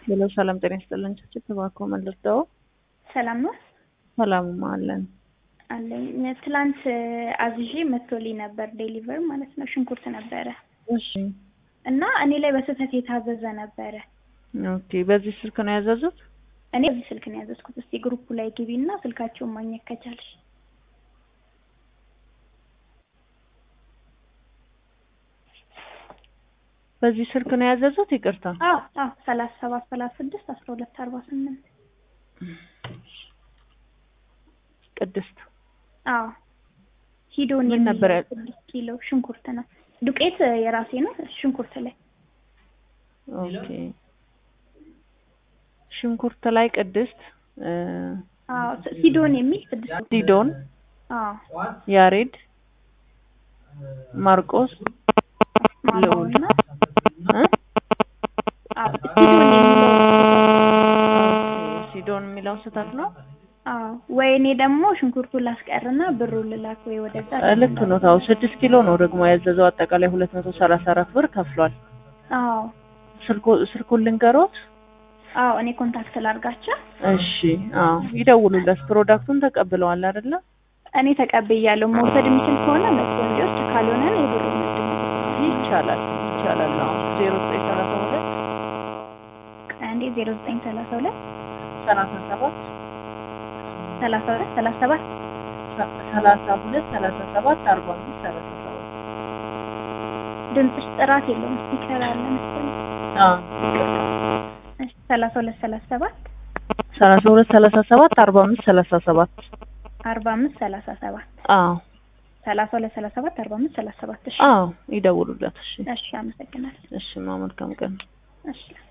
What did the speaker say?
ሄሎ ሰላም ጤና ይስጥልን። ችችት እባክዎ መልሰው ሰላም ነው ሰላም አለን። አለኝ። ትላንት አዝዤ መጥቶልኝ ነበር ዴሊቨር ማለት ነው። ሽንኩርት ነበረ እሺ እና እኔ ላይ በስህተት የታዘዘ ነበረ። ኦኬ። በዚህ ስልክ ነው ያዘዙት? እኔ በዚህ ስልክ ነው ያዘዝኩት። እስቲ ግሩፑ ላይ ግቢ እና ስልካቸውን ማግኘት ከቻልሽ በዚህ ስልክ ነው ያዘዙት? ይቅርታ። አዎ አዎ ሰላሳ ሰባት ሰላሳ ስድስት አስራ ሁለት አርባ ስምንት ቅድስት አዎ ሂዶን ምን ነበር ያል- ስድስት ኪሎ ሽንኩርት ነው። ዱቄት የራሴ ነው። ሽንኩርት ላይ ኦኬ። ሽንኩርት ላይ ቅድስት እ፣ አዎ ሲዶን የሚል ስድስት ዲዶን፣ አዎ ያሬድ፣ ማርቆስ፣ ልዑል ማማውና እ? አዎ ሲዶን የሚለው ኦኬ። ሲዶን የሚለው ስህተት ነው። አዎ ወይ እኔ ደግሞ ሽንኩርቱን ላስቀርና ብሩን ልላክ ወይ ወደዛ እ፣ ልክ ነው። ታው ስድስት ኪሎ ነው ደግሞ ያዘዘው አጠቃላይ ሁለት መቶ ሰላሳ አራት ብር ከፍሏል። አዎ ስልኩ ስልኩን ልንገሮት? አዎ እኔ ኮንታክት ላድርጋቸው እሺ። አዎ ይደውሉለት። ፕሮዳክቱን ተቀብለዋል አይደለ? እኔ ተቀብያለሁ መውሰድ የሚችል ከሆነ መጥቶ እንዲወስድ ካልሆነ እኔ ብሩን ይቻላል ይቻላል። አዎ ዜሮ ዘጠኝ ሰላሳ ሁለት አንዴ ዜሮ ዘጠኝ ሰላሳ ሁለት ሰላሳ ሰባት ሰላሳ ሁለት ሰላሳ ሰባት ሰላሳ ሁለት ሰላሳ ሰባት አርባ አምስት ሰላሳ ሰባት ድምፅሽ ጥራት የለውም ስፒከር አለ መሰለኝ አዎ እሺ ሰላሳ ሁለት ሰላሳ ሰባት ሰላሳ ሁለት ሰላሳ ሰባት አርባ አምስት ሰላሳ ሰባት አርባ አምስት ሰላሳ ሰባት አዎ ሰላሳ ሁለት ሰላሳ ሰባት አርባ አምስት ሰላሳ ሰባት እሺ አዎ ይደውሉለት። እሺ እሺ አመሰግናለሁ እሺ ማ መልካም ቀን እሺ